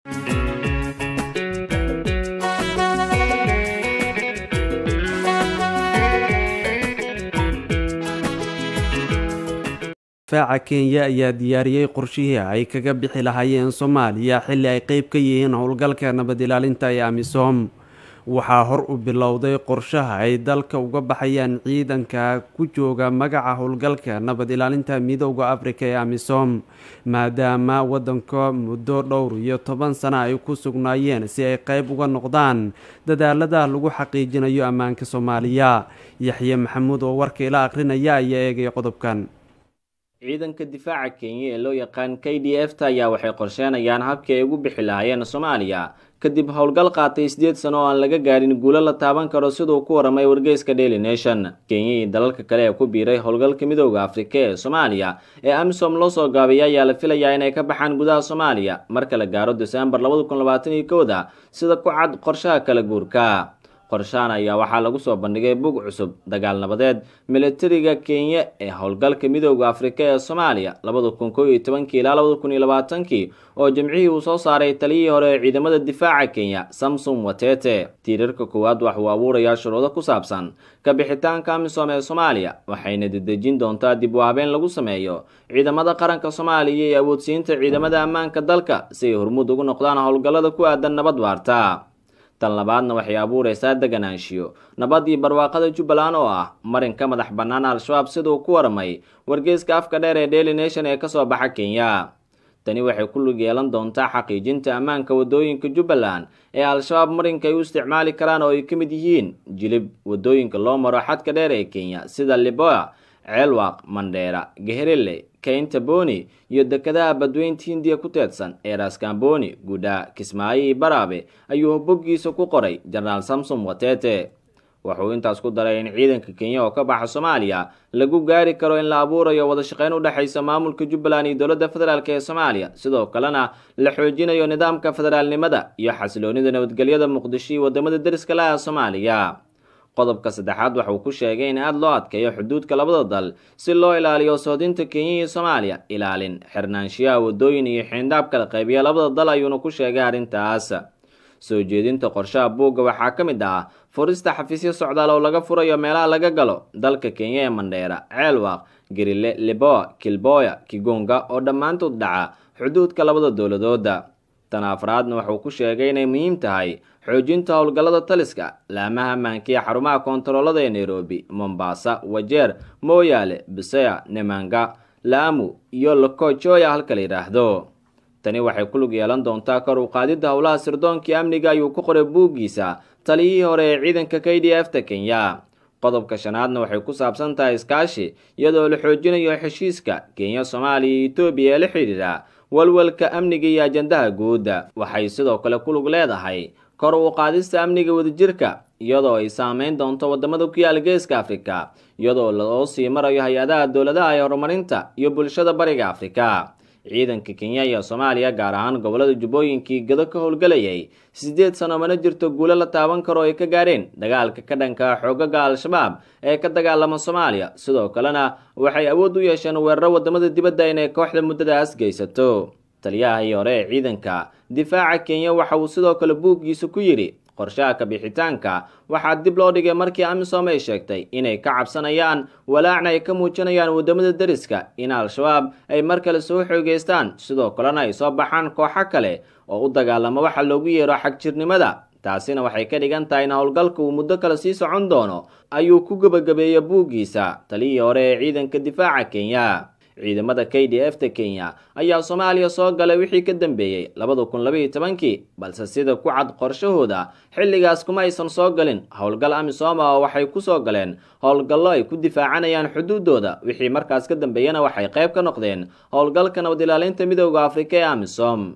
difaaca kenya ayaa diyaariyey qorshihii ay kaga bixi lahaayeen soomaaliya xilli ay qeyb ka yihiin howlgalka nabad ilaalinta ee amisom waxaa hor u bilowday qorshaha ay dalka uga baxayaan ciidanka ku jooga magaca howlgalka nabad ilaalinta midooda afrika ee amisom maadaama waddanka muddo dhowr iyo toban sano ay ku sugnaayeen si ay qeyb uga noqdaan dadaalada lagu xaqiijinayo ammaanka soomaaliya yaxye maxamuud oo warka ila akhrinaya ayaa eegay qodobkan ciidanka difaaca kenya ee loo yaqaan k d f ta ayaa waxay qorsheenayaan habkii ay ugu bixi lahaayeen soomaaliya kadib howlgal qaatay sideed sano oo aan laga gaadhin guulo la taaban karo siduu ku waramay wargeyska daily nation kenya iyo dalalka kale ee ku biiray howlgalka midooda afrika ee soomaaliya ee amisom loo soo gaabiyay ayaa la filayaa inay ka baxaan gudaha soomaaliya marka la gaaro desembar labada kun labaatan iyo kowda sida ku cad qorshaha kala guurka qorshahan ayaa waxaa lagu soo bandhigay bug cusub dagaal nabadeed militariga kenya ee howlgalka midooda afrika ee soomaaliya labada kun kow iyo tobankii ilaa labada kun iyo labaatankii oo jimcihii uu soo saaray taliyihii hore ee ciidamada difaaca kenya samsom watete tiirarka koowaad wax uu abuurayaa shuruudo ku saabsan kabixitaanka amisom ee soomaaliya waxayna dedejin doontaa dib u habeen lagu sameeyo ciidamada qaranka soomaaliya iyo awoodsiinta ciidamada ammaanka dalka si ay hormuud ugu noqdaan howlgallada ku aadan nabad waarta tan labaadna waxay abuureysaa deganaanshiyo nabad iyo barwaaqada jubbaland oo ah marinka madax bannaan al-shabaab siduu ku waramay wargeyska afka dheer ee daily nation ee kasoo baxa kenya tani waxay ku lug yeelan doontaa xaqiijinta ammaanka wadooyinka jubbaland ee al-shabaab marinka ay u isticmaali karaan oo ay ka mid yihiin jilib wadooyinka loo maro xadka dheer ee kenya sida liboa ceelwaaq mandheera geherile kaynta boni iyo dekedaha badweynta hindiya ku teedsan ee raskamboni gudha kismaayo iyo baraabe ayuu boggiisa ku qoray jenaraal samsom watete wuxuu intaas ku daray in ciidanka kenya oo ka baxa soomaaliya lagu gaari karo in la abuurayo wada shaqeyn u dhexaysa maamulka jubbaland iyo dowladda federaalk ee soomaaliya sidoo kalena la xoojinayo nidaamka federaalnimada iyo xasiloonida nabadgelyada muqdisho iyo wadamada deriska laha soomaaliya qodobka saddexaad waxa uu ku sheegay in aada loo adkeeyo xuduudka labada dal si loo ilaaliyo sohdinta kenya iyo soomaaliya ilaalin xirnaanshiyaha wadooyin iyo xiindhaab kala qaybiya labada dal ayuuna ku sheegay arrintaas soo jeedinta qorshaha buugga waxaa ka mid ah furista xafiisyo socdaal oo laga furayo meelaha laga galo dalka kenya ee mandheera ceelwaaq garile liboa kilboya kigonga oo dhammaantood dhaca xuduudka labada dowladooda tan afraadna wuxuu ku sheegay inay muhiim tahay xoojinta howlgallada taliska laamaha maankiya xarumaha koontaroolada ee nairobi mombasa wajeer mooyaale bisaya nemanga laamu iyo lokojoya halka la yidhaahdo tani waxay ku lug yeelan doontaa kor u qaadidda howlaha sirdoonkii amniga ayuu ku qoray buuggiisa taliyihii hore ee ciidanka k d f ta kenya qodobka shanaadna waxay ku saabsan tahay iskaashi iyadoo la xoojinayo heshiiska kenya soomaaliya iyo etoobiya ee la xidhiidha walwalka amniga iyo ajandaha guudda waxay sidoo kale ku lug leedahay kor u qaadista amniga wadajirka iyadoo ay saameyn doonto wadamada ku yaal geeska afrika iyadoo loo sii marayo hay-adaha dowladaha ee horumarinta iyo bulshada bariga afrika ciidanka kenya iyo soomaaliya gaar ahaan gobolada jubbooyinkii gado ka howlgelayay siddeed sano mana jirto guulo la taaban karo ay ka gaadheen dagaalka ka dhanka xoogaga al-shabaab ee ka dagaalama soomaaliya sidoo kalena waxay awood u yeesheen weeraro wadamada dibadda inay kooxda muddadaas geysato taliyahii hore ee ciidanka difaaca kenya waxa uu sidoo kale buuggiisa ku yidhi qorshaha kabixitaanka waxaa dib loo dhigay markii amisom ay sheegtay inay ka cabsanayaan walaacna ay ka muujinayaan wadamada deriska in al-shabaab ay mar kale soo xoogeystaan sidoo kalena ay soo baxaan kooxo kale oo u dagaalama waxa loogu yeero xagjirnimada taasina waxay ka dhigan tahay in howlgalka uu muddo kale sii socon doono ayuu ku gebagabeeyey buuggiisa taliyii hore ee ciidanka difaaca kenya ciidamada k d f ta kenya ayaa soomaaliya soo galay wixii ka dambeeyey labada kun labaiyo tobankii balse sida ku cad qorshahooda xilligaas kuma aysan soo galin howlgal amisom oo waxay ku soo galeen howlgallo ay ku difaacanayaan xuduudooda wixii markaas ka dambeeyana waxay qayb ka noqdeen howlgalka nabad ilaalinta midooda afrika ee amisom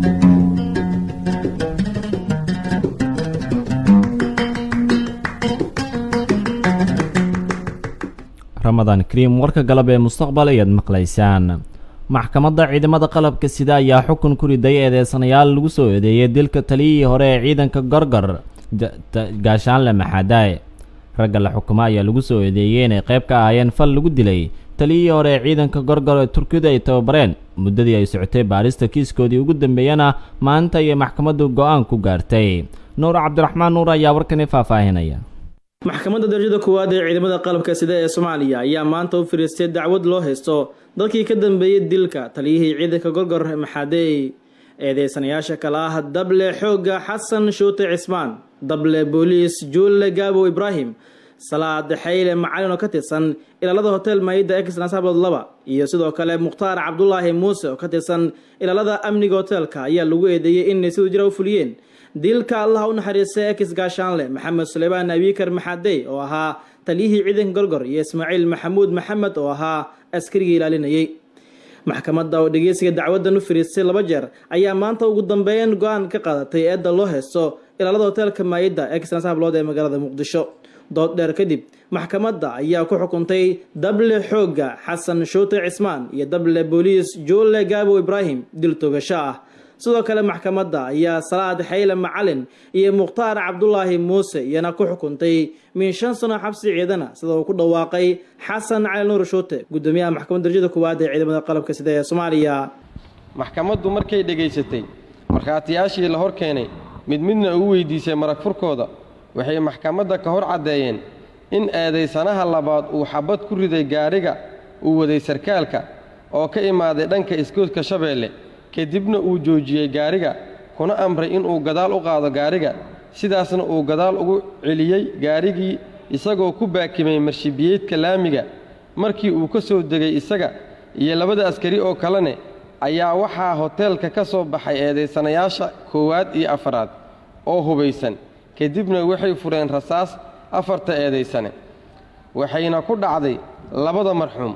ramadaan kariim warka galab ee mustaqbal ayaad maqlaysaan maxkamadda ciidamada qalabka sida ayaa xukun ku riday eedeysanayaal lagu soo eedeeyay dilka taliyihii hore ee ciidanka gorgor gaashaanle maxaadae ragga la xukumo ayaa lagu soo eedeeyey inay qayb ka ahaayeen fal lagu dilay taliyihii hore ee ciidanka gorgor ee turkiyadu ay tababareen muddadii ay socotay baarista kiiskoodii ugu dambeeyana maanta ayay maxkamaddu go-aan ku gaartay nuur cabdiraxmaan nuur ayaa warkani faahfaahinaya maxkamadda darajada koowaad ee ciidamada qalabka sida ee soomaaliya ayaa maanta u fariistay dacwad loo haysto dadkii ka dambeeyey dilka taliyihii ciidanka gorgor maxaadey eedeysanayaasha kale ah dable xoogga xasan shuute cismaan dable booliis juulle gaabo ibraahim salaad xayle macalin oo ka tirsan ilaalada hotel maayida exnasaabod laba iyo sidoo kale mukhtaar cabdulaahi muuse oo ka tirsan ilaalada amniga hoteelka ayaa lagu eedeeyey inay siduu jira u fuliyeen dilka allaha u naxariistay ex gaashaanle maxamed suleymaan abikar maxadey oo ahaa taliyihii ciidanka gorgor iyo ismaaciil maxamuud maxamed oo ahaa askarigii ilaalinayay maxkamadda oo dhegeysiga dacwadan u fariistay laba jeer ayaa maanta ugu dambeyn go-aan ka qaadatay eedda loo haysto ilaalada hoteelka maayidda exnasaablood ee magaalada muqdisho dood dheer kadib maxkamadda ayaa ku xukuntay dable xoogga xasan shuute cismaan iyo dable booliis juulle gaabo ibraahim dil togasho ah sidoo kale maxkamadda ayaa salaad xayle macalin iyo mukhtaar cabdulaahi muuse iyana ku xukuntay min shan sano xabsi ciidana sida uu ku dhawaaqay xasan cali nuur shuute gudoomiyaha maxkamadda darajada koowaad ee ciidamada qalabka sida ee soomaaliya maxkamaddu markay dhegaysatay markhaatiyaashii la hor keenay mid midna ugu weydiisay marag furkooda waxay maxkamadda ka hor caddeeyeen in eedaysanaha labaad uu xabad ku riday gaadhiga uu waday sarkaalka oo ka imaaday dhanka iskoodka shabeelle kadibna uu joojiyey gaadhiga kuna amray inuu gadaal u qaado gaadhiga sidaasna uu gadaal ugu celiyey gaadhigii isagoo ku baakimay marshibiyeedka laamiga markii uu ka soo degay isaga iyo labada askari oo kalene ayaa waxaa hoteelka ka soo baxay eedaysanayaasha koowaad iyo afaraad oo hubaysan kadibna waxay fureen rasaas afarta eedaysane waxayna ku dhacday labada marxuum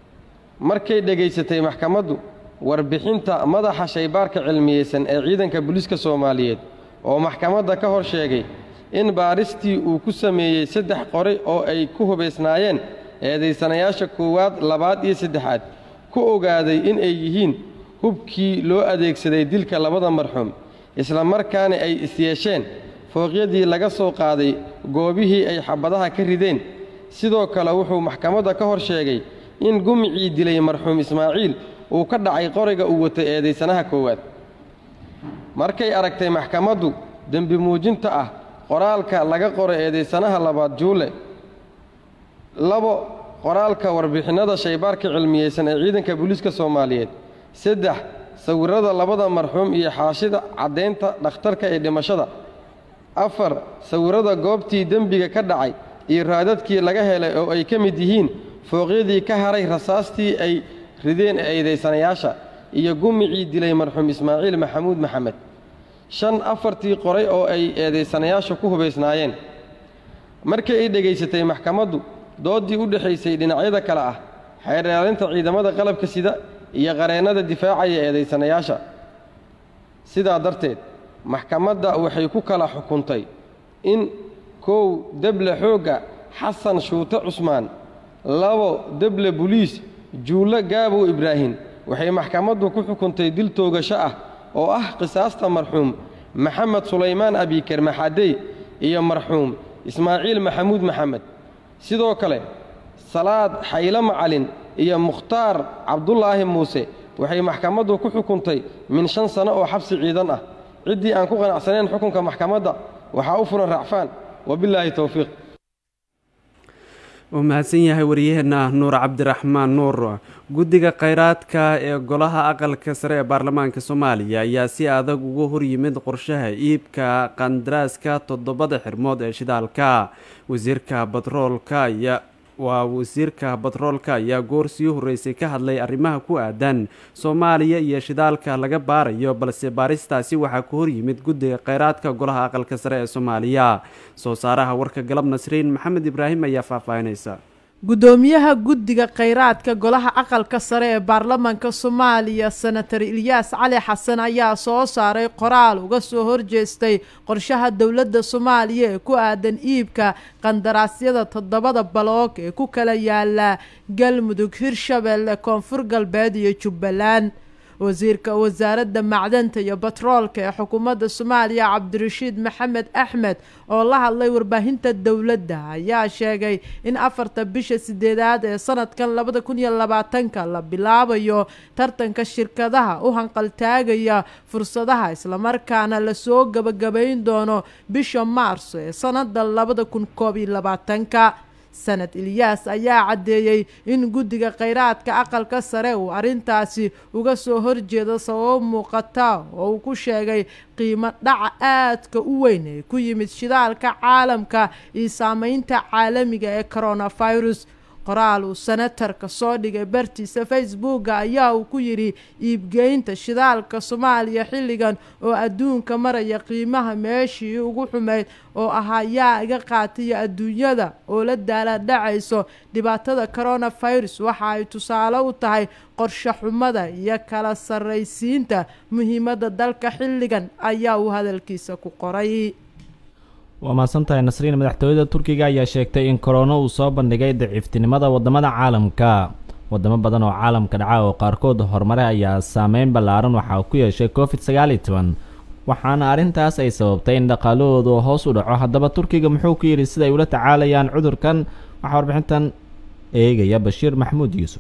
markay dhegaysatay maxkamaddu warbixinta madaxa shaybaarka cilmiyeysan ee ciidanka booliiska soomaaliyeed oo maxkamadda ka hor sheegay in baaristii uu ku sameeyey saddex qoray oo ay ku hubaysnaayeen eedaysanayaasha koowaad labaad iyo saddexaad ku ogaaday in ay yihiin hubkii loo adeegsaday dilka labada marxuum isla markaana ay isyeesheen fooqyadii laga soo qaaday goobihii ay xabadaha ka rideen sidoo kale wuxuu maxkamadda ka hor sheegay in gumicii dilay marxuum ismaaciil uu ka dhacay qoriga uu watay eedaysanaha koowaad markay aragtay maxkamaddu dembi muujinta ah qoraalka laga qoray eedaysanaha labaad juule labo qoraalka warbixinnada shaybaarka cilmiyeysan ee ciidanka booliiska soomaaliyeed saddex sawirrada labada marxuum iyo xaashida caddaynta dhakhtarka ee dhimashada afar sawirrada goobtii dembiga ka dhacay iyo raadadkii laga helay oo ay ka mid yihiin fooqyadii ka haray rasaastii ay rideen eedaysanayaasha iyo gumicii dilay marxuum ismaaciil maxamuud maxamed shan afartii qoray oo ay eedaysanayaasha ku hubaysnaayeen markii ay dhegaysatay maxkamaddu dooddii u dhexaysay dhinacyada kale ah xeer ilaalinta ciidamada qalabka sida iyo qareennada difaacaya eedaysanayaasha sidaa darteed maxkamadda waxay ku kala xukuntay in kow deble xoogga xasan shuute cusmaan labo deble buliis juulle gaabow ibraahim waxay maxkamaddu ku xukuntay dil toogasho ah oo ah qisaasta marxuum maxamed sulaymaan abiker maxadey iyo marxuum ismaaciil maxamuud maxamed sidoo kale salaad xayle macalin iyo mukhtaar cabdulaahi muuse waxay maxkamaddu ku xukuntay min shan sano oo xabsi ciidan ah ciddii aan ku qanacsanayn xukunka maxkamadda waxaa u furan racfaan wabilaahi towfiiq uu mahadsan yahay wariyaheenna nuur cabdiraxmaan nuur guddiga kheyraadka ee golaha aqalka sare ee baarlamaanka soomaaliya ayaa si adag uga horyimid qorshaha iibka qandaraaska toddobada xirmood ee shidaalka wasiirka batroolka ayaa waa wasiirka batroolka ayaa goor sii horreysay ka hadlay arrimaha ku aadan soomaaliya iyo shidaalka laga baarayo balse baaristaasi waxaa ku horyimid guddiga kheyraadka golaha aqalka sare ee soomaaliya soo saaraha warka galab nasriin maxamed ibraahim ayaa faahfaahinaysa gudoomiyaha guddiga kheyraadka golaha aqalka sare ee baarlamaanka soomaaliya senator ilyaas cali xasan ayaa soo saaray qoraal uga soo horjeestay qorshaha dowladda soomaaliya ee ku aadan iibka qandaraasyada toddobada baloog ee ku kala yaala galmudug hirshabeelle koonfur galbeed iyo jubbaland wasiirka wasaaradda macdanta iyo batroolka ee xukuumadda soomaaliya cabdirashiid maxamed axmed oo la hadlay warbaahinta dowladda ayaa sheegay in afarta bisha sideedaad ee sanadkan labada kun iyo labaatanka la bilaabayo tartanka shirkadaha u hanqaltaagaya fursadaha islamarkaana lasoo gabagabayn doono bisha maarso ee sanada labada kun koob iyo labaatanka sanad ilyaas ayaa caddeeyey in guddiga kheyraadka aqalka sare uu arrintaasi uga soo horjeedo sababo muuqata oo uu ku sheegay qiimo dhaca aadka u weyn ee ku yimid shidaalka caalamka iyo saameynta caalamiga ee coronavirus qoraal uu senatarka soo dhigay bartiisa facebooka ayaa uu ku yidhi iibgeynta shidaalka soomaaliya xilligan oo adduunka maraya qiimaha meeshii ugu xumeyd oo ahaa yaa iga qaataya adduunyada oo la daala dhacayso dhibaatada coronavirus waxa ay tusaale u tahay qorshe xumada iyo kala sarraysiinta muhiimadda dalka xilligan ayaa uu hadalkiisa ku qoray waa mahadsantahay nasriin madaxtooyada turkiga ayaa sheegtay in korona uu soo bandhigay daciiftinimada wadamada caalamka wadamo badan oo caalamka dhaca oo qaarkood horumare ayaa saameyn ballaaran waxaa ku yeeshay covid sagaal iyo toban waxaana arrintaas ay sababtay in dhaqaalahoodu hoos u dhaco haddaba turkiga muxuu ku yidhi siday ula tacaalayaan cudurkan waxaa warbixintan eegaya bashiir maxamuud yuusuf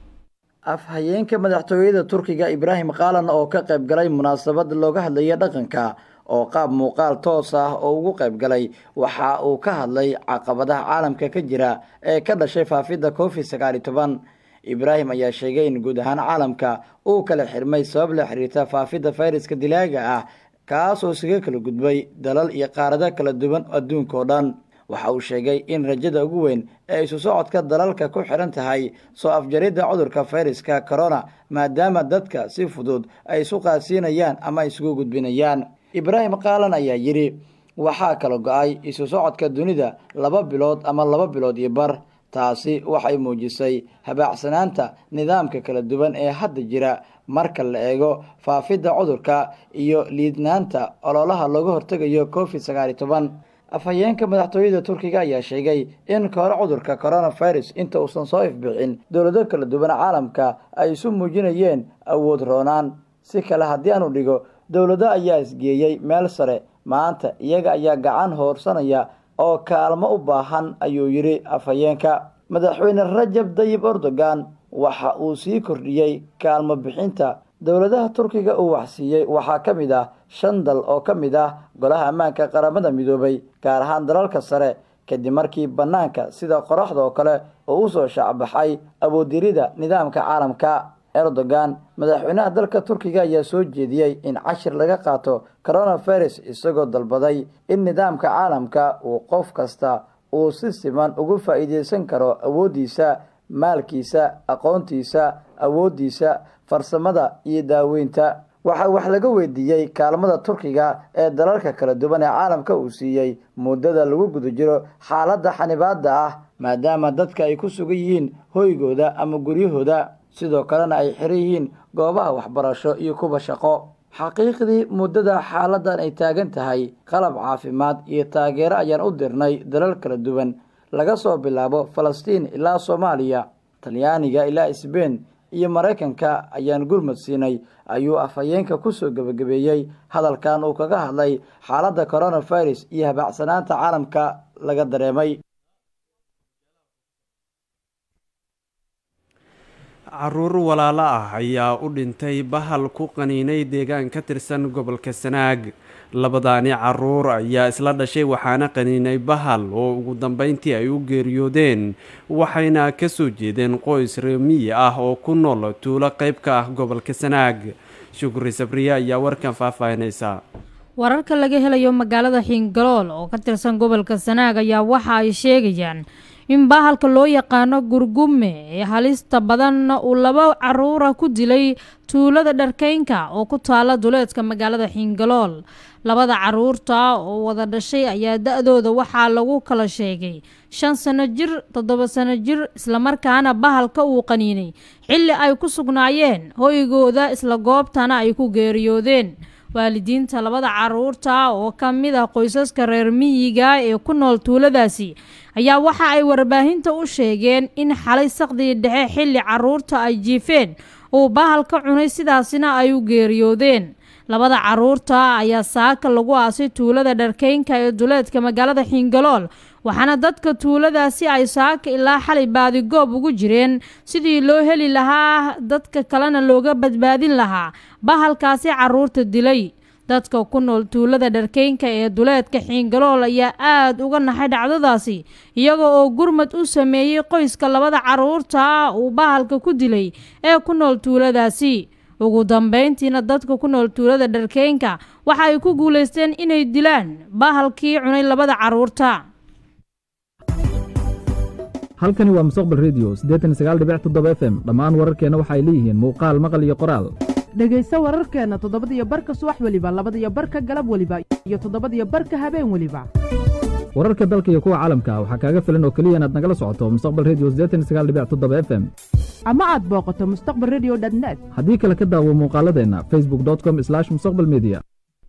afhayeenka madaxtooyada turkiga ibraahim kaalan oo ka qayb galay munaasabad looga hadlaya dhaqanka oo qaab muuqaal toos ah oo ugu qayb galay waxa uu ka hadlay caqabadaha caalamka ka jira ee ka dhashay faafidda covid sagaal iyo toban ibraahim ayaa sheegay in guud ahaan caalamka uu kala xirmay sabab la xiriirta faafidda fayraska dilaaga ah kaas oo isaga kala gudbay dalal iyo qaarado kala duwan adduunka oo dhan waxa uu sheegay in rajada ugu weyn ee isu socodka dalalka ku xiran tahay soo afjaridda cudurka fayraska corona maadaama dadka si fudud ay isu qaadsiinayaan ama isugu gudbinayaan ibraahim kaalan ayaa yidhi waxaa kala go-ay isu socodka dunida laba bilood ama laba bilood iyo bar taasi waxay muujisay habaacsanaanta nidaamka kala duwan ee hadda jira marka la eego faafidda cudurka iyo liidnaanta ololaha looga hortegayo covid sagaal iyo toban afhayeenka madaxtooyada turkiga ayaa sheegay in kahor cudurka coronavirus inta uusan soo ifbixin dowlado kala duwan caalamka ay isu muujinayeen awood roonaan si kale haddii aanu dhigo dowlado ayaa isgeeyey meel sare maanta iyaga ayaa gacan hoorsanaya oo kaalmo u baahan ayuu yidhi afhayeenka madaxweyne rajab dayib erdogan waxa uu sii kordhiyey kaalmo bixinta dowladaha turkiga uu waxsiiyey waxaa ka mid ah shan dal oo ka mid ah golaha ammaanka qaramada midoobay gaar ahaan dalalka sare kadib markii bannaanka sida qoraxda oo kale oo usoo shaacbaxay awooddirida nidaamka caalamka erdogan madaxweynaha dalka turkiga ayaa soo jeediyey in cashir laga qaato coronavirus isagoo dalbaday in nidaamka caalamka uu qof kasta uu si siman ugu faa'iideysan karo awooddiisa maalkiisa aqoontiisa awooddiisa farsamada iyo daaweynta waxaa wax laga weydiiyey kaalmada turkiga ee dalalka kala duwan ee caalamka uu siiyey muddada lagu guda jiro xaaladda xanibaadda ah maadaama dadka ay ku sugan yihiin hoygooda ama guryahooda sidoo kalena ay xiran yihiin goobaha waxbarasho iyo kuwa shaqo xaqiiqdii muddada xaaladan ay taagan tahay qalab caafimaad iyo taageero ayaan u dirnay dalal kala duwan laga soo bilaabo falastiin ilaa soomaaliya talyaaniga ilaa sbein iyo maraykanka ayaan gurmad siinay ayuu afhayeenka kusoo gebagabeeyey hadalkan uu kaga hadlay xaaladda coronavirus iyo habaacsanaanta caalamka laga dareemay caruur walaalo ah ayaa u dhintay bahal ku qaniinay deegaan ka tirsan gobolka sanaag labadaani caruur ayaa isla dhashay waxaana qaniinay bahal oo ugu dambeyntii ay u geeriyoodeen waxayna ka soo jeedeen qoys reemiyi ah oo ku nool tuulo qayb ka ah gobolka sanaag shukri sabriye ayaa warkan faahfaahinaysa wararka laga helayo magaalada xiingalool oo ka tirsan gobolka sanaag ayaa waxa ay sheegayaan in bahalka loo yaqaano gurgume ee halista badanna uu laba caruura ku dilay tuulada dharkeynka oo ku taala duleedka magaalada xiingalool labada caruurta oo wada dhashay ayaa da-dooda waxaa lagu kala sheegay shan sano jir toddoba sano jir islamarkaana bahalka uu qaniinay xilli ay ku sugnaayeen hoygooda isla goobtana ay ku geeriyoodeen waalidiinta labada caruurta oo ka mid ah qoysaska reer miyiga ee ku nool tuuladaasi ayaa waxa ay warbaahinta u sheegeen in xalay saqdii dhexe xilli caruurta ay jiifeen uu bahalka cunay sidaasina ay u geeriyoodeen labada caruurta ayaa saaka lagu aasay tuulada dharkeynka ee duleedka magaalada xiingalool waxaana dadka tuuladaasi ay saaka ilaa xalay baadigoob ugu jireen sidii loo heli lahaa dadka kalena looga badbaadin lahaa bahalkaasi caruurta dilay dadka ku nool tuulada dharkeynka ee duleedka xiingalool ayaa aada uga naxay dhacdadaasi iyaga oo gurmad u sameeyey qoyska labada caruurta uu bahalka ku dilay ee ku nool tuuladaasi ugu dambeyntiina dadka ku nool tuulada dharkeynka waxa ay ku guulaysteen inay dilaan bahalkii cunay labada caruurta halkani waa mustaqbal redio siddeetan sagaal dhibic toddoba f m dhammaan wararkeenna waxay leeyihiin muuqaal maqal iyo qoraal dhegayso wararkeenna toddobadiyo barka subax weliba labadiyo barka galab weliba iyo toddobadiyo barka habeen weliba wararka dalka iyo kuwa caalamka waxaa kaaga filan oo keliya inaad nagala socoto mustaqbal redio siddeetan sagaal dhibic toddoba f m ama aad booqato mustaqbal redio dnet haddii kale ka daawo muuqaaladeenna facebook com mustaqbal media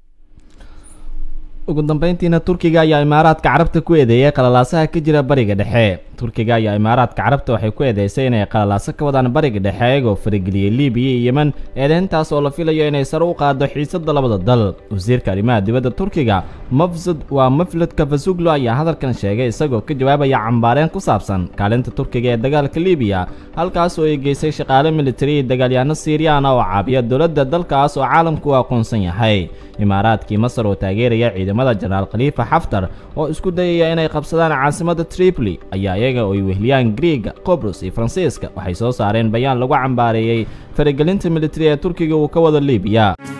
ugu dambeyntiina turkiga ayaa imaaraadka carabta ku eedeeyey qalalaasaha ka jira bariga dhexe turkiga ayaa imaaraadka carabta waxay ku eedeysay inay qalalaaso ka wadaan bariga dhexe iyagoo farageliyey libiya iyo yemen eedeyntaas oo la filayo inay sare u qaado xiisadda labada dal wasiirka arrimaha dibadda turkiga mafsud waa maflad kafasuglo ayaa hadalkan sheegay isagoo ka jawaabaya cambaareen ku saabsan kaalinta turkiga ee dagaalka libiya halkaas oo ay geysay shaqaale militari iyo dagaalyahanno siiriyana oo caabiya dowladda dalkaas oo caalamku u aqoonsan yahay imaaraadkii masar oo taageeraya ciidamada jenaraal khaliifa xaftar oo isku dayaya inay qabsadaan caasimadda tripoli ayaa iyaga oo ay wehliyaan griega qobros iyo faransiiska waxay soo saareen bayaan lagu cambaareeyey faragelinta militari ee turkiga uu ka wado libiya